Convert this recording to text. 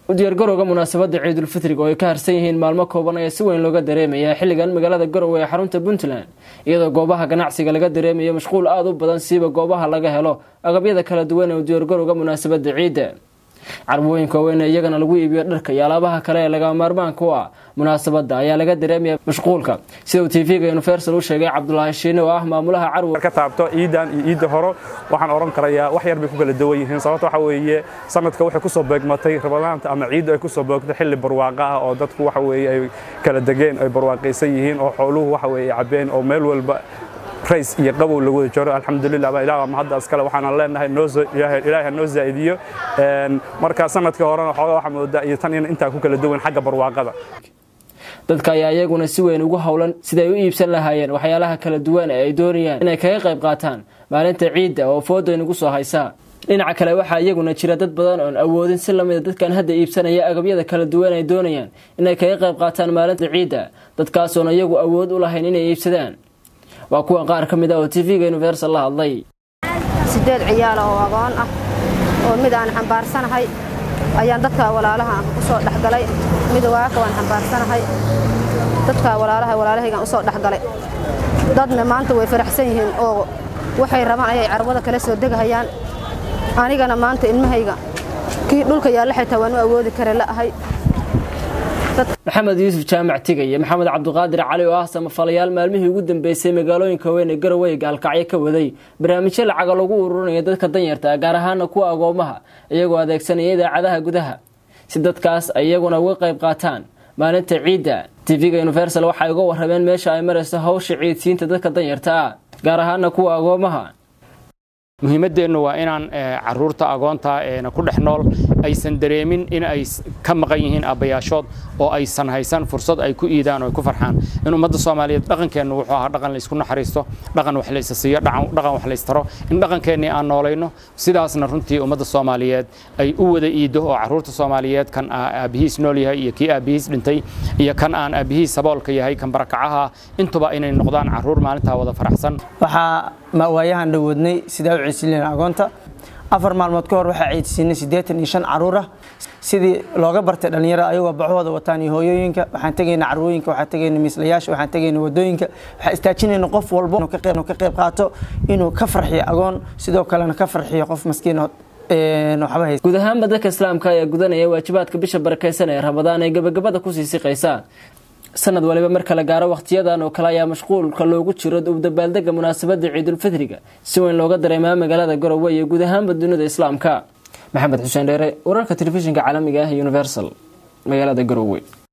u diyaargarowga munaasabadda ciidulfitriga oo ay ka harsan yihiin maalmo kooban ayaa si weyn looga dareemayaa xilligan magaalada garowe ee xarunta puntland iyadoo goobaha ganacsiga laga dareemayo mashquul aada u badan siiba goobaha laga helo agabyada kala duwan ee u diyaargarowga munaasabadda ciidda carwooyinka waaweyn ee iyagana lagu iibiyo dharka iyo alaabaha kale ee lagama maarmaanka u ah munaasabadda ayaa laga dareemaya mashquulka sida uu tv-ga universal u sheegay cabdulaahi shiine oo ah maamulaha carwo ka taabto ciidan iyo ciidda horo waxaan odhan karayaa wax yar bay ku kala duwan yihiin sababta waxa weeye sanadka waxay ku soo beegmatay rabadaanta ama ciidda ay ku soo beegmatay xilli barwaaqa ah oo dadku waxa weeye ay kala degeen ay barwaaqaysan yihiin oo xooluhu waxa weeye cabeen oo meel walba rays iyo qabow lagu wada jiro alxamdulilah baa ilaah ma hadda iskale waxaan leenahay ilaahay noo zaa'idiyo marka sanadka horena xoogaa waxa moodaa iyo tan in intaa ku kala duwan xagga barwaaqada dadka ayaa iyaguna si weyn ugu howlan siday u iibsan lahaayeen waxyaalaha kala duwan ee ay doonayaan inay kaga qayb qaataan maalinta ciidda oo fooda nagu soo haysaa dhinaca kale waxaa iyaguna jira dad badan oon awoodin si lamida dadkan hadda iibsanaya agabyada kala duwan ay doonayaan inay kaga qayb qaataan maalinta ciidda dadkaasoona iyagu awood u lahayn inay iibsadaan waa kuwan qaar ka mid ah oo tv-ga universal la hadlay sideed ciyaala oo agoon ah oo mid aan xambaarsanahay ayaan dadka walaalaha u soo dhexgalay mid waaka waan xambaarsanahay dadka walaalaha walaalahaygaan u soo dhexgalay dadna maanta way faraxsan yihiin oo waxay rabaan ayay carwada kala soo degahayaan anigana maanta ilmahayga kii dhulka yaalla xitaa waan u awoodi kare la'ahay maxamed yuusuf jaamac tigay iyo maxamed cabdiqaadir cali oo ah samafalayaal maalmihii ugu dambeysay magaalooyinka weyn ee garowe gaalkacyo ka waday barnaamijyo lacaga lagu ururinayo dadka danyarta gaar ahaana kuwa agoomaha iyagoo adeegsanaya idaacadaha gudaha si dadkaas ay iyaguna uga qayb qaataan maalinta ciidda tv-ga universal waxay uga warrameen meesha ay marayso hawsha ciidsiinta dadka danyarta ah gaar ahaana kuwa agoomaha muhiimadeennu waa inaan caruurta agoonta ku dhex nool aysan dareemin in ay ka maqan yihiin aabbayaashood oo aysan haysan fursad ay ku iidaan oo ay ku farxaan in ummadda soomaaliyeed dhaqankeennu wuxuu ahaa dhaqan laysku naxariisto dhaqan wax laysa siiyo dhaqan wax laystaro in dhaqankeennii aan noolayno sidaasna runtii ummadda soomaaliyeed ay u wada iiddo oo caruurta soomaaliyeed kan aabbihiis nool yahay iyo kii aabbihiis dhintay iyo kan aan aabbihiis saboolka yahay kan barakacaha intuba inay noqdaan caruur maalintaa wada faraxsan waayahan dhawoodnay sidaa u ciidsiinayna agoonta afar maalmood ka hor waxaa ciidsiinay siddeetan iyo shan caruur ah sidii looga bartay dhallinyarada ayagoo baxooda wataan iyo hooyooyinka waxaan tegayna carwooyinka waxaan tegayna miislayaasha waxaan tegayna wadooyinka waxaan istaajinayna qof walbo inuu ka qayb qaato inuu ka farxiyo agoon sidoo kalena ka farxiyo qof maskiinood guud ahaanba dadka islaamka ayaa gudanaya waajibaadka bisha barakeysan ee rabadaan ee gabagabada kusii siqaysa sanad waliba marka la gaaro wakhtiyadan oo kale ayaa mashquulka loogu jiro dabaaldega munaasabadda ciidulfitriga si weyn looga dareemaa magaalada garowe iyo guud ahaanba dunida islaamka maxamed xuseen dheere wararka telefishinka caalamiga ah universal magaalada garowe